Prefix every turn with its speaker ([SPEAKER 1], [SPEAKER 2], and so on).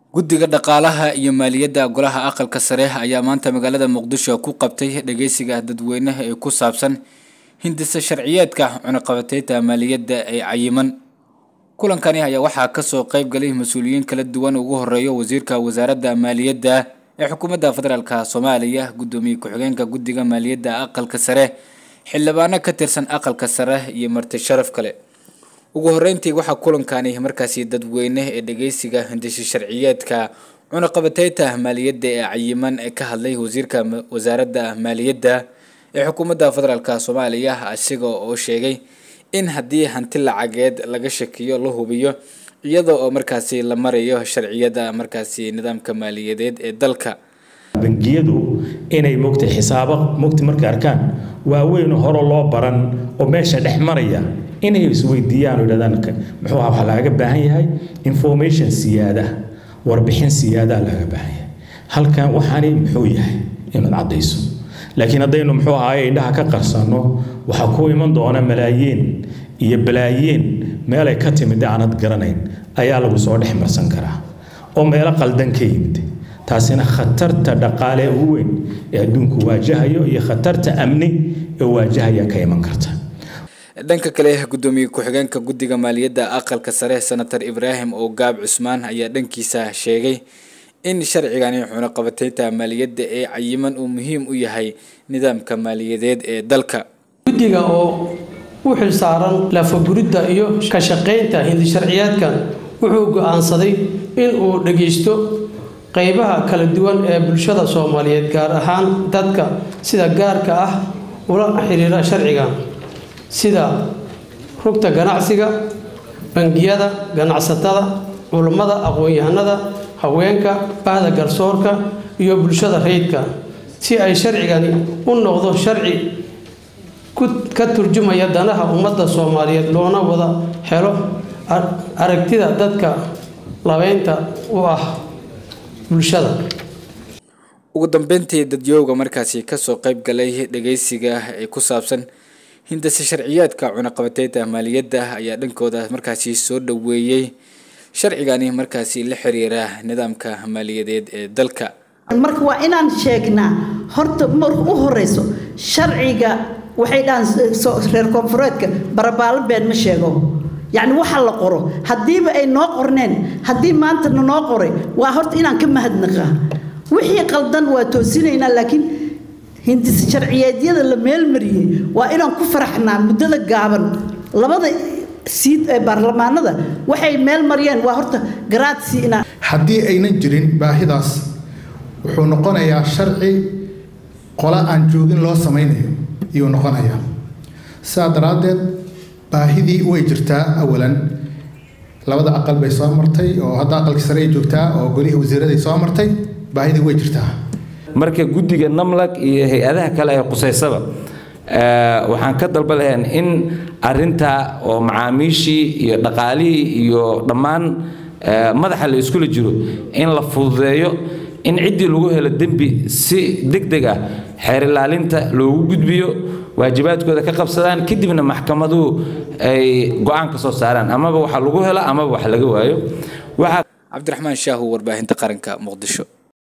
[SPEAKER 1] guddiga dhaqaalaha iyo maaliyadda golaha aqalka sare ayaa maanta magaalada muqdisho ku qabtay dhageysiga dadweynaha ee ku saabsan hindisa sharciyeedka cunaqabateynta maaliyadda ee cayiman kulankani ayaa waxaa kasoo qeyb galay mas-uuliyiin kala duwan ugu horeeyo wasiirka wasaaradda maaliyadda ee xukuumadda federaalk soomaaliya guddoomiye ku-xigeenka guddiga maaliyadda aqalka sare xildhibaano ka tirsan aqalka sare iyo marti sharaf kale ugu horeyntii waxaa kulankani markaasi dadweyne ee dhageysiga hindisha sharciyeedka cunaqabateynta maaliyadda ee cayiman ee ka hadlay wasiirka wasaaradda maaliyadda ee xukuumadda federaalk soomaaliya isaga oo sheegay in haddii hanti lacageed laga shakiyo la hubiyo iyada oo markaasi la marayo sharciyada markaasi nidaamka maaliyadeed ee dalka
[SPEAKER 2] bangiyadu inay mogta xisaabo mogta markay arkaan waaweyn hore loo baran oo meesha dhex maraya inay isweydiiyaan oo yidhahdaan muxuu aha waxaa lagaga baahan yahay information siyaada warbixin siyaadaa lagaga baahan yahay halkan waxaani muxuu yahay inaad caddayso laakiin haddaynu muxuu ahaay indhaha ka qarsanno waxaa ku iman doona malaayiin iyo balaayiin meelay ka timid aanad garanayn ayaa lagu soo dhex marsan karaa oo meelo qaldan ka yimid taasina khatarta dhaqaale ugu weyn ee adduunku waajahayo iyo khatarta amni ee waajahaya ka iman karta
[SPEAKER 1] dhanka kale guddoomiye ku-xigeenka guddiga maaliyadda aqalka sare senator ibraahim oo gaab cusmaan ayaa dhankiisa sheegay in sharcigani cunaqabateynta maaliyadda ee cayiman uu muhiim u yahay nidaamka maaliyadeed ee dalka
[SPEAKER 3] guddiga oo u xilsaaran lafaguridda iyo ka shaqaynta hindisharciyaadkan wuxuu go-aansaday in uu dhagaysto qeybaha kala duwan ee bulshada soomaaliyeed gaar ahaan dadka sida gaarka ah ula xiriira sharcigan sida rugta ganacsiga bangiyada ganacsatada culummada aqoon-yahanada haweenka bahda garsoorka iyo bulshada rayidka si ay sharcigani u noqdo sharci ka turjumaya danaha ummadda soomaaliyeed loona wada helo aragtida dadka labeynta u ah bulshada
[SPEAKER 1] ugu dambeyntii dadyooga markaasi kasoo qeyb galay dhageysiga ee ku saabsan hindase sharciyaadka cunaqabateynta maaliyadda ayaa dhankooda markaasi soo dhaweeyey sharcigani markaasi la xiriira nidaamka maaliyadeed ee dalka
[SPEAKER 4] marka waa inaan sheegnaa horta marka u horeyso sharciga waxay dhahaan reer koonfureedka barabaalo been ma sheego yacni waxa la qoro haddiiba ay noo qorneen haddii maantana noo qoray waa horta inaan ka mahadnaqaa wixii qaldan waa toosinaynaa laakiin hindis sharciyeedyada la meelmariyey waa inaan ku faraxnaa muddada gaaban labada siid ee baarlamaanada waxay meel mariyeen waa horta garaadsi inaan
[SPEAKER 5] haddii aynan jirin baahidaas wuxuu noqonayaa sharci qola aan joogin loo samaynayo iyuu noqonayaa sidaa daraaddeed baahidii way jirtaa awalan labada aqal bay soo martay oo hadda aqalkii sare ay joogtaa oo golihii wasiiraday soo martay baahidii way jirtaa
[SPEAKER 6] marka guddiga namlag iyo hay-adaha kale ee qusaysaba waxaan ka dalba lahayn in arintaa oo macaamiishii iyo dhaqaalihii iyo dhammaan madaxa la iskula jiro in la fududeeyo in ciddii lagu helo dembi si deg deg ah xeer ilaalinta loogu gudbiyo waajibaadkooda ka qabsadaan kadibna maxkamaduhu ay go-aan ka soo saaraan amaba waxa lagu helo amaba wax laga waayo
[SPEAKER 1] cabdiraxmaan shaahu warbaahinta qaranka muqdisho